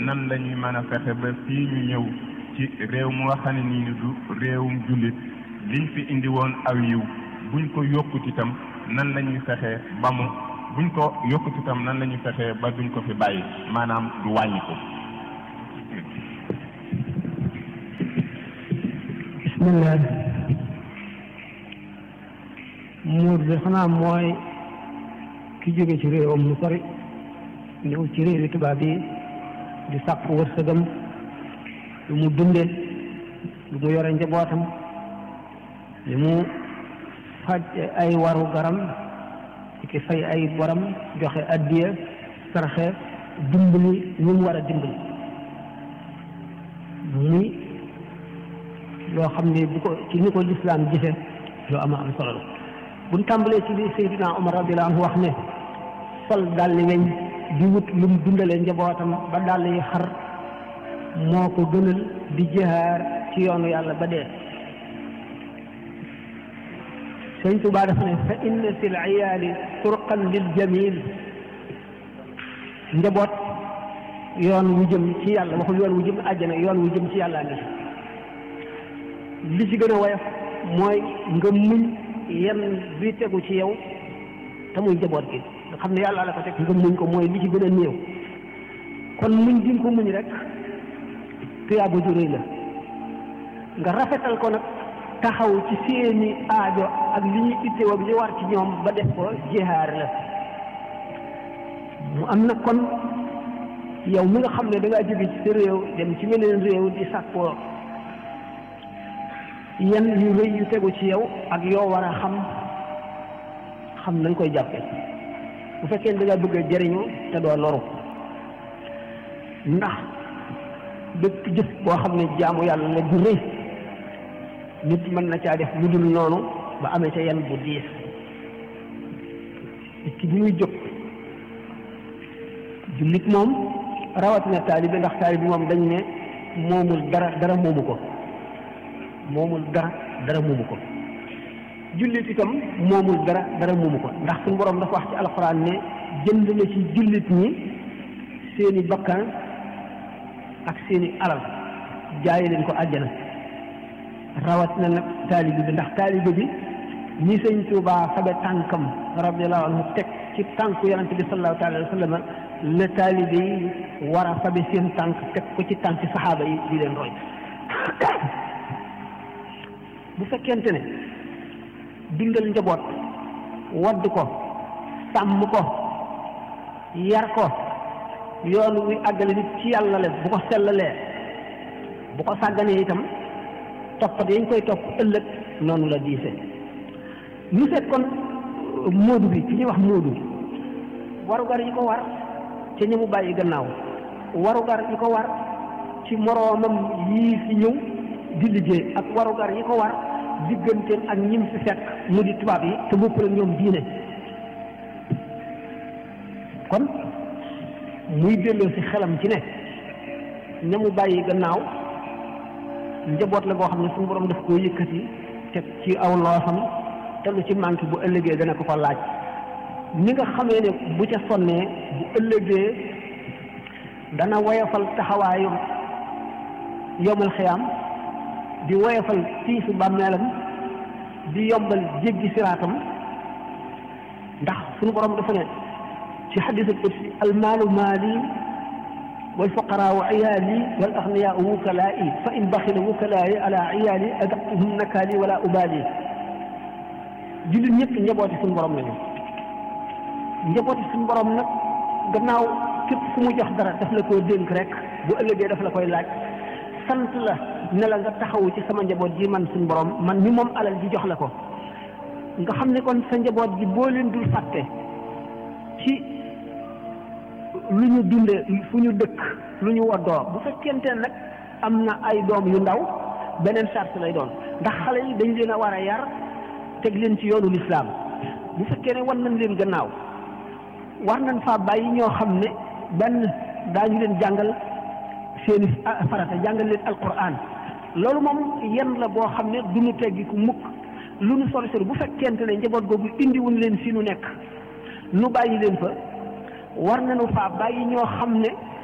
nan la ñuy mën a fexe ba fii ñu ñëw ci réew mu nga xam ne nii du réewum jullit liñ fi indi woon aw yiw buñ ko yokkut itam nan la ñuy fexe ba mu buñ ko yokkut itam nan la ñuy fexe ba duñ ko fi bàyyi maanaam du wàññi ko bismillah muur bi xanaa mooy ki jóge ci réewam lu sori ñëw ci réewi tubaab yi di sàkk wërsëgam lu mu dunde lu mu yore njabootam li mu faj ay waru garam ci ki fay ay boram joxe addiya sarxe dimbali ñu mu war a dimbali muy loo xam ne bu ko ci ni ko lislaam gise loo ama am solo la buñ tàmbalee ci li Seydina Omar radiyallahu anhu wax ne sol dalli weñ di wut lu mu dundalee njabootam ba dàll yi xar moo ko gënal di jihaar ci yoonu yàlla ba dee sëñ Tuubaa dafa ne fa inna fi l iyaali turqan lil jamil njaboot yoon wu jëm ci yàlla waxul yoon wu jëm àjjana yoon wu jëm ci yàlla ngi li ci gën a woyof mooy nga muñ yenn bi tegu ci yow te muy njaboot gi nga xam ne yàlla la ko teg nga muñ ko mooy li ci gën a néew kon muñ di nga ko muñ rek tuyaaba ju rëy la nga rafetal ko nag taxaw ci seeni aajo ak li ñuy ittewoo bi li war ci ñoom ba def ko jihaar la mu am na kon yow mi nga xam ne da ngaa jóge ci sa réew dem ci meneen réew di sàkkoo yan yu rëy yu tegu ci yow ak yoo war a xam xam nañ koy jàppe bu fekkee da nga bëgg a jëriñu te doo loru ndax bépp jëf boo xam ne jaamu yàlla la ju rëy nit mën na caa def lu dul noonu ba amee ca yan bu diis nit ki bi muy jóg jullit moom rawatina taalibe ndax taalibe moom dañ ne moomul dara dara moomu ko moomul dara dara moomu ko jullit itam moomul dara dara moomu ko ndax suñu borom dafa wax ci alxuraan ne jënd na ci jullit ñi seeni bakkan ak seeni alal jaayi leen ko àjjana rawat na nag taalibe bi ndax taalibe bi ñi sëñ Tuubaa fabe tànkam radiyallahu anhu teg ci tànku yonente bi sallallahu taala wa sallam la taalibe yi war a fabe seen tànk teg ko ci tànki saxaaba yi di leen roy bu fekkente ne dundal njaboot wadd ko sàmm ko yar ko yoon wi àggale nit ci yàlla la bu ko sellalee bu ko sàgganee itam toppat yañ koy topp ëllëg noonu la diise ñu seet kon móodu bi ki ñuy wax móodu warugar yi ko war ci ñi mu bàyyi gannaaw warugar yi ko war ci moroomam yii fi ñëw di liggéey ak warugar yi ko war digganteem ak ñim fi fekk mu di tubaab yi te bopp la ñoom diine kon muy delloo si xelam ci ne ña mu bàyyi gannaaw njaboot la boo xam ne suñu borom daf koo yëkkati teg ci aw loosam te lu ci manqué bu ëllëgee dana ko ko laaj ni nga xamee ne bu ca sonnee bu ëllëgee dana woyofal taxawaayu yomal xiyaam di woyofal tiisu bàmmeelam di yombal jéggi siraatam ndax suñu borom dafa ne ci xadisul qudsi almaalu maali والفقراء عيالي والأغنياء وكلائي فإن بخل وكلائي على عيالي أدقتهم نكالي ولا أبالي jullit ñëpp njabooti suñu borom lañu njabooti suñu borom nag gannaaw képp ku mu jox dara daf la koo dénk rek bu ëllëgee daf la koy laaj sant la ne la nga taxawu ci sama njaboot ji man suñu borom man mi moom alal ji jox la ko nga xam ne kon sa njaboot ji boo leen dul fàtte ci lu ñu dunde fu ñu dëkk lu ñu woddoo bu fekkente nag am na ay doom yu ndaw beneen charte lay doon ndax xale yi dañ leen a war a yar teg leen ci yoonu lislaam bu fekkee ne war nañ leen gannaaw war nañ faa bàyyi ñoo xam ne benn daañu leen jàngal seeni farata jàngal leen alquran loolu moom yenn la boo xam ne du ñu teggi ku mukk lu nu sori sori bu fekkente ne njaboot googu indiwuñ leen fi nu nekk nu bàyyi leen fa war nañu faa bàyyi ñoo xam ne